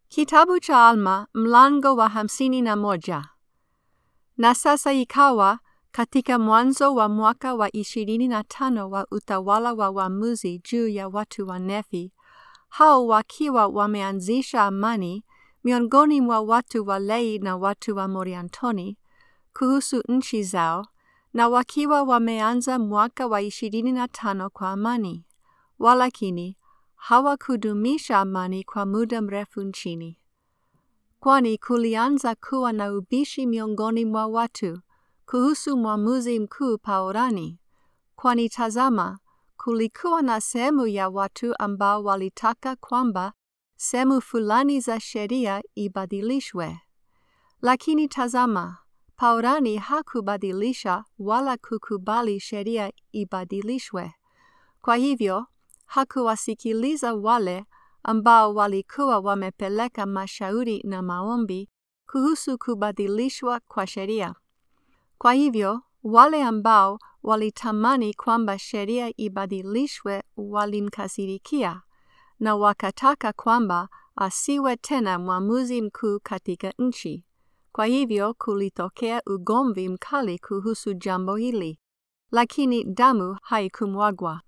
Kitabu cha Alma mlango wa hamsini na moja. Na sasa ikawa katika mwanzo wa mwaka wa ishirini na tano wa utawala wa waamuzi juu ya watu wa Nefi, hao wakiwa wameanzisha amani miongoni mwa watu wa Lei na watu wa Moriantoni kuhusu nchi zao, na wakiwa wameanza mwaka wa ishirini na tano kwa amani, walakini hawakudumisha amani kwa muda mrefu nchini. Kwani kulianza kuwa na ubishi miongoni mwa watu kuhusu mwamuzi mkuu Paurani, kwani tazama, kulikuwa na sehemu ya watu ambao walitaka kwamba sehemu fulani za sheria ibadilishwe. Lakini tazama, Paurani hakubadilisha wala kukubali sheria ibadilishwe. Kwa hivyo, hakuwasikiliza wale ambao walikuwa wamepeleka mashauri na maombi kuhusu kubadilishwa kwa sheria. Kwa hivyo, wale ambao walitamani kwamba sheria ibadilishwe walimkasirikia na wakataka kwamba asiwe tena mwamuzi mkuu katika nchi. Kwa hivyo kulitokea ugomvi mkali kuhusu jambo hili, lakini damu haikumwagwa.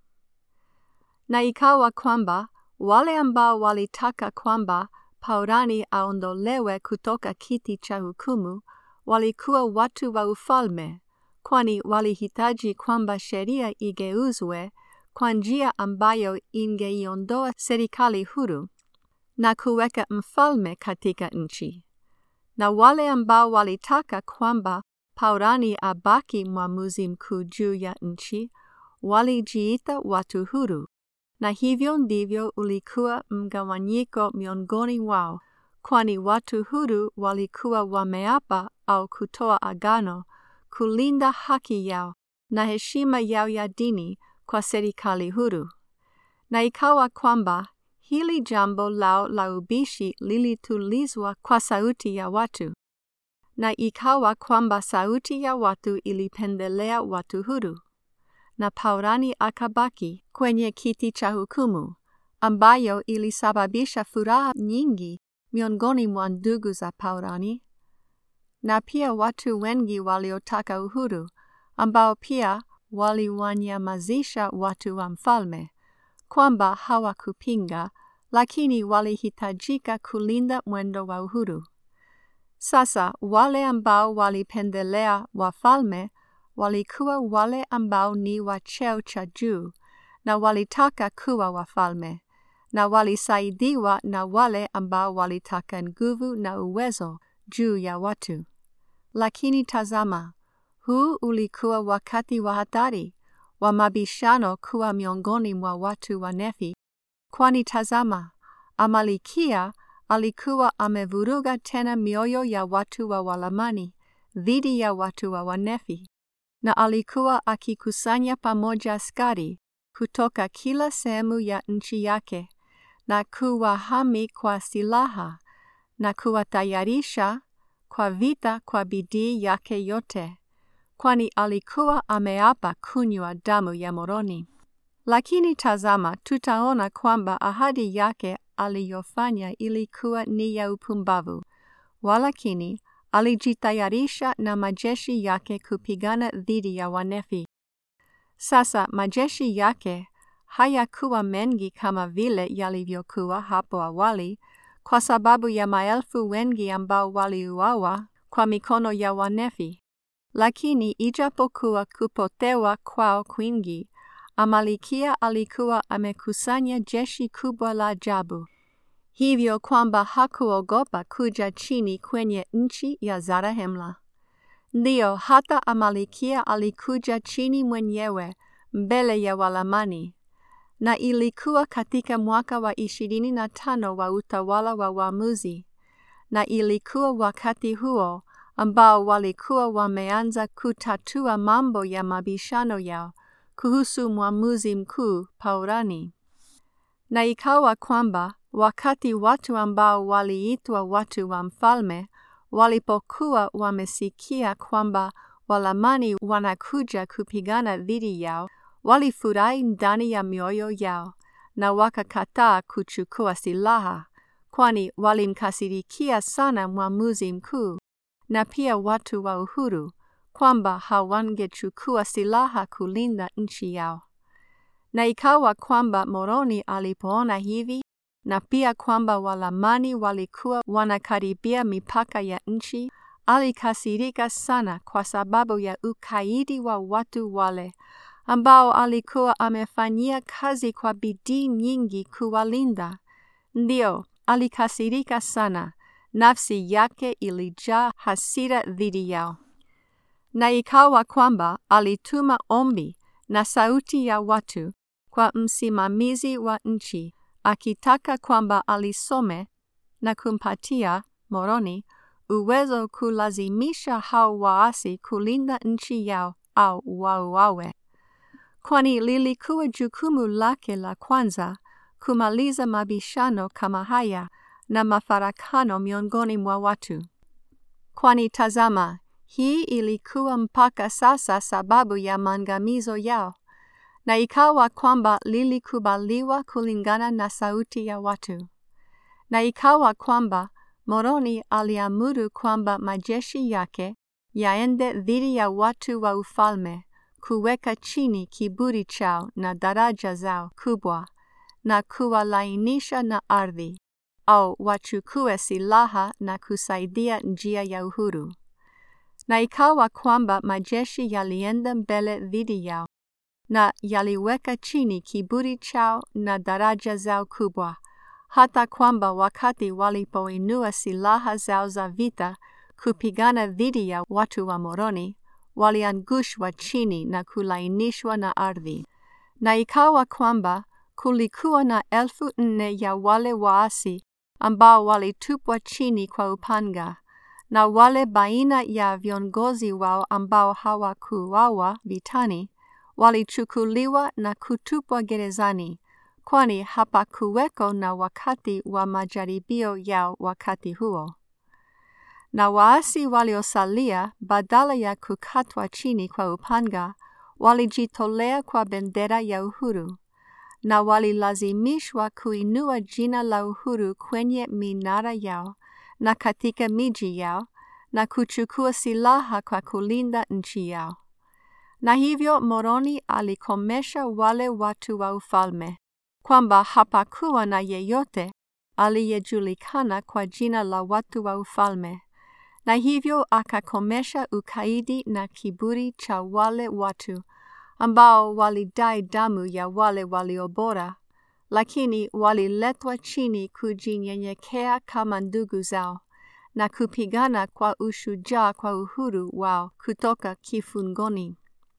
Na ikawa kwamba wale ambao walitaka kwamba Paurani aondolewe kutoka kiti cha hukumu walikuwa watu wa ufalme, kwani walihitaji kwamba sheria igeuzwe kwa njia ambayo ingeiondoa serikali huru na kuweka mfalme katika nchi. Na wale ambao walitaka kwamba Paurani abaki mwamuzi mkuu juu ya nchi walijiita watu huru, na hivyo ndivyo ulikuwa mgawanyiko miongoni wao, kwani watu huru walikuwa wameapa au kutoa agano kulinda haki yao na heshima yao ya dini kwa serikali huru. Na ikawa kwamba hili jambo lao la ubishi lilitulizwa kwa sauti ya watu, na ikawa kwamba sauti ya watu ilipendelea watu huru, na Paurani akabaki kwenye kiti cha hukumu, ambayo ilisababisha furaha nyingi miongoni mwa ndugu za Paurani, na pia watu wengi waliotaka uhuru, ambao pia waliwanyamazisha watu wa mfalme, kwamba hawakupinga, lakini walihitajika kulinda mwendo wa uhuru. Sasa wale ambao walipendelea wafalme walikuwa wale ambao ni wa cheo cha juu na walitaka kuwa wafalme, na walisaidiwa na wale ambao walitaka nguvu na uwezo juu ya watu. Lakini tazama, huu ulikuwa wakati wa hatari wa mabishano kuwa miongoni mwa watu wa Nefi, kwani tazama, Amalikia alikuwa amevuruga tena mioyo ya watu wa Walamani dhidi ya watu wa Wanefi, na alikuwa akikusanya pamoja askari kutoka kila sehemu ya nchi yake na kuwahami kwa silaha na kuwatayarisha kwa vita kwa bidii yake yote, kwani alikuwa ameapa kunywa damu ya Moroni. Lakini tazama, tutaona kwamba ahadi yake aliyofanya ilikuwa ni ya upumbavu, walakini alijitayarisha na majeshi yake kupigana dhidi ya Wanefi. Sasa majeshi yake hayakuwa mengi kama vile yalivyokuwa hapo awali, kwa sababu ya maelfu wengi ambao waliuawa kwa mikono ya Wanefi. Lakini ijapokuwa kupotewa kwao kwingi, Amalikia alikuwa amekusanya jeshi kubwa la ajabu, hivyo kwamba hakuogopa kuja chini kwenye nchi ya Zarahemla. Ndiyo, hata Amalikia alikuja chini mwenyewe mbele ya Walamani, na ilikuwa katika mwaka wa ishirini na tano wa utawala wa waamuzi, na ilikuwa wakati huo ambao walikuwa wameanza kutatua mambo ya mabishano yao kuhusu mwamuzi mkuu Paurani. Na ikawa kwamba wakati watu ambao waliitwa watu wa mfalme walipokuwa wamesikia kwamba Walamani wanakuja kupigana dhidi yao, walifurahi ndani ya mioyo yao na wakakataa kuchukua silaha, kwani walimkasirikia sana mwamuzi mkuu na pia watu wa uhuru kwamba hawangechukua silaha kulinda nchi yao. Na ikawa kwamba Moroni alipoona hivi na pia kwamba Walamani walikuwa wanakaribia mipaka ya nchi, alikasirika sana kwa sababu ya ukaidi wa watu wale ambao alikuwa amefanyia kazi kwa bidii nyingi kuwalinda. Ndio, alikasirika sana, nafsi yake ilijaa hasira dhidi yao. Na ikawa kwamba alituma ombi na sauti ya watu kwa msimamizi wa nchi akitaka kwamba alisome na kumpatia Moroni uwezo kulazimisha hao waasi kulinda nchi yao au wauawe, kwani lilikuwa jukumu lake la kwanza kumaliza mabishano kama haya na mafarakano miongoni mwa watu. Kwani tazama, hii ilikuwa mpaka sasa sababu ya maangamizo yao, na ikawa kwamba lilikubaliwa kulingana na sauti ya watu. Na ikawa kwamba Moroni aliamuru kwamba majeshi yake yaende dhidi ya watu wa ufalme, kuweka chini kiburi chao na daraja zao kubwa, na kuwalainisha na ardhi, au wachukue silaha na kusaidia njia ya uhuru. Na ikawa kwamba majeshi yalienda mbele dhidi yao, na yaliweka chini kiburi chao na daraja zao kubwa, hata kwamba wakati walipoinua silaha zao za vita kupigana dhidi ya watu wa Moroni, waliangushwa chini na kulainishwa na ardhi. Na ikawa kwamba kulikuwa na elfu nne ya wale waasi ambao walitupwa chini kwa upanga, na wale baina ya viongozi wao ambao hawakuuawa vitani walichukuliwa na kutupwa gerezani, kwani hapakuweko na wakati wa majaribio yao wakati huo. Na waasi waliosalia, badala ya kukatwa chini kwa upanga, walijitolea kwa bendera ya uhuru, na walilazimishwa kuinua jina la uhuru kwenye minara yao na katika miji yao, na kuchukua silaha kwa kulinda nchi yao. Na hivyo Moroni alikomesha wale watu wa ufalme, kwamba hapakuwa na yeyote aliyejulikana kwa jina la watu wa ufalme, na hivyo akakomesha ukaidi na kiburi cha wale watu ambao walidai damu ya wale waliobora, lakini waliletwa chini kujinyenyekea kama ndugu zao na kupigana kwa ushujaa kwa uhuru wao kutoka kifungoni.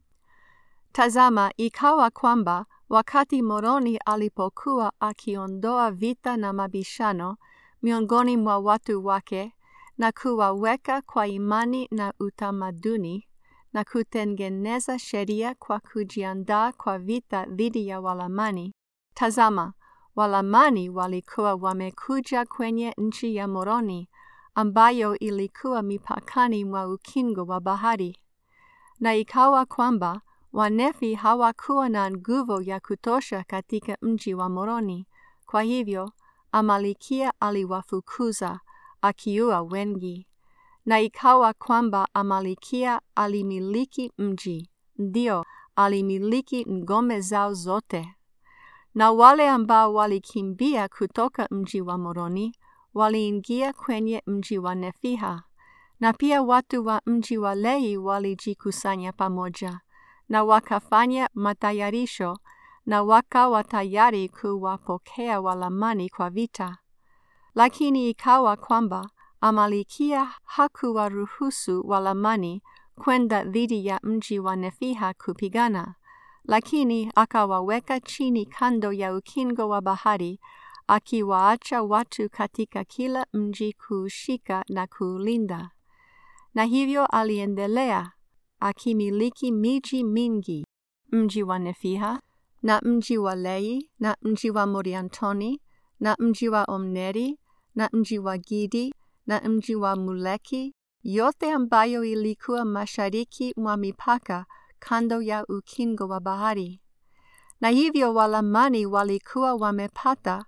Tazama, ikawa kwamba wakati Moroni alipokuwa akiondoa vita na mabishano miongoni mwa watu wake na kuwaweka kwa imani na utamaduni na kutengeneza sheria kwa kujiandaa kwa vita dhidi ya Walamani. Tazama, Walamani walikuwa wamekuja kwenye nchi ya Moroni ambayo ilikuwa mipakani mwa ukingo wa bahari. Na ikawa kwamba Wanefi hawakuwa na nguvu ya kutosha katika mji wa Moroni. Kwa hivyo, Amalikia aliwafukuza akiua wengi. Na ikawa kwamba Amalikia alimiliki mji, ndio alimiliki ngome zao zote. Na wale ambao walikimbia kutoka mji wa Moroni waliingia kwenye mji wa Nefiha, na pia watu wa mji wa Lei walijikusanya pamoja na wakafanya matayarisho na wakawa tayari kuwapokea Walamani kwa vita. Lakini ikawa kwamba Amalikia hakuwaruhusu Walamani kwenda dhidi ya mji wa Nefiha kupigana, lakini akawaweka chini kando ya ukingo wa bahari, akiwaacha watu katika kila mji kuushika na kuulinda. Na hivyo aliendelea akimiliki miji mingi, mji wa Nefiha na mji wa Lei na mji wa Moriantoni na mji wa Omneri na mji wa Gidi na mji wa Muleki, yote ambayo ilikuwa mashariki mwa mipaka kando ya ukingo wa bahari. Na hivyo Walamani walikuwa wamepata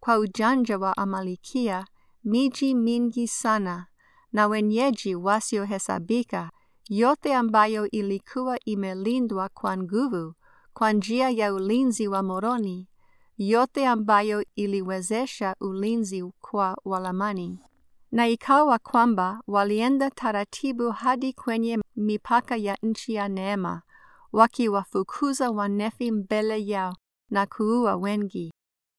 kwa ujanja wa Amalikia miji mingi sana na wenyeji wasiohesabika, yote ambayo ilikuwa imelindwa kwa nguvu kwa njia ya ulinzi wa Moroni, yote ambayo iliwezesha ulinzi kwa Walamani. Na ikawa kwamba walienda taratibu hadi kwenye mipaka ya nchi ya Neema, wakiwafukuza Wanefi mbele yao na kuua wengi.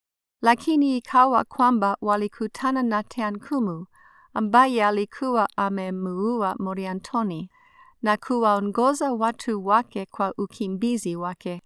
Lakini ikawa kwamba walikutana na Teankumu ambaye alikuwa amemuua Moriantoni na kuwaongoza watu wake kwa ukimbizi wake.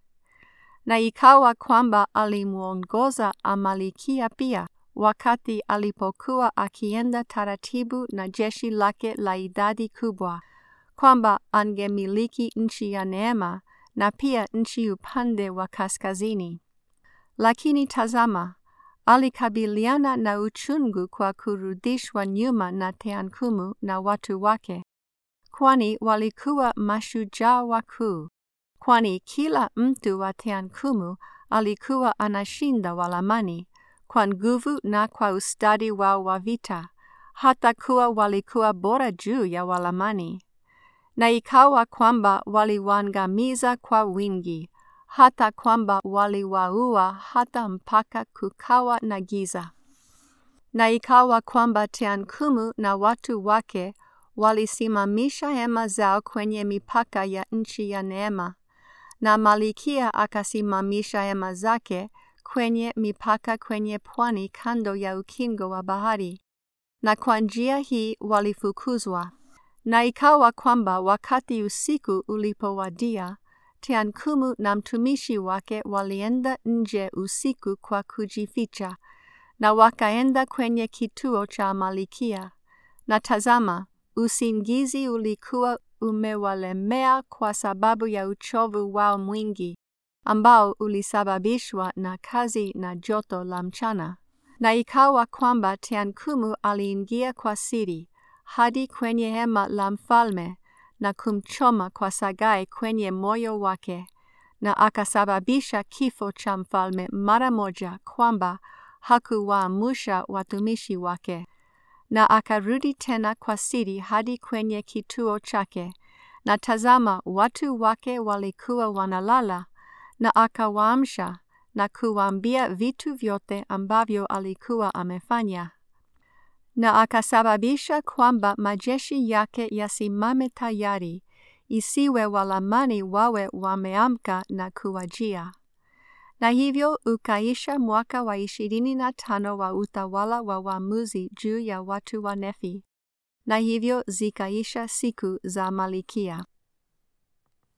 Na ikawa kwamba alimuongoza Amalikia pia wakati alipokuwa akienda taratibu na jeshi lake la idadi kubwa, kwamba angemiliki nchi ya Neema na pia nchi upande wa kaskazini. Lakini tazama, alikabiliana na uchungu kwa kurudishwa nyuma na Teankumu na watu wake, kwani walikuwa mashujaa wakuu, kwani kila mtu wa Teankumu alikuwa anashinda Walamani kwa nguvu na kwa ustadi wao wa vita, hata kuwa walikuwa bora juu ya Walamani. Na ikawa kwamba waliwaangamiza kwa wingi, hata kwamba waliwaua hata mpaka kukawa na giza. Na ikawa kwamba Teankumu na watu wake walisimamisha hema zao kwenye mipaka ya nchi ya Neema, na Malikia akasimamisha hema zake kwenye mipaka kwenye pwani kando ya ukingo wa bahari, na kwa njia hii walifukuzwa. Na ikawa kwamba wakati usiku ulipowadia, Teankumu na mtumishi wake walienda nje usiku kwa kujificha, na wakaenda kwenye kituo cha Amalikia. Na tazama, usingizi ulikuwa umewalemea kwa sababu ya uchovu wao mwingi, ambao ulisababishwa na kazi na joto la mchana. Na ikawa kwamba Teankumu aliingia kwa siri hadi kwenye hema la mfalme na kumchoma kwa sagai kwenye moyo wake, na akasababisha kifo cha mfalme mara moja, kwamba hakuwaamusha watumishi wake. Na akarudi tena kwa siri hadi kwenye kituo chake, na tazama, watu wake walikuwa wanalala, na akawaamsha na kuwaambia vitu vyote ambavyo alikuwa amefanya na akasababisha kwamba majeshi yake yasimame tayari, isiwe Walamani wawe wameamka na kuwajia. Na hivyo ukaisha mwaka wa ishirini na tano wa utawala wa waamuzi juu ya watu wa Nefi, na hivyo zikaisha siku za Malikia.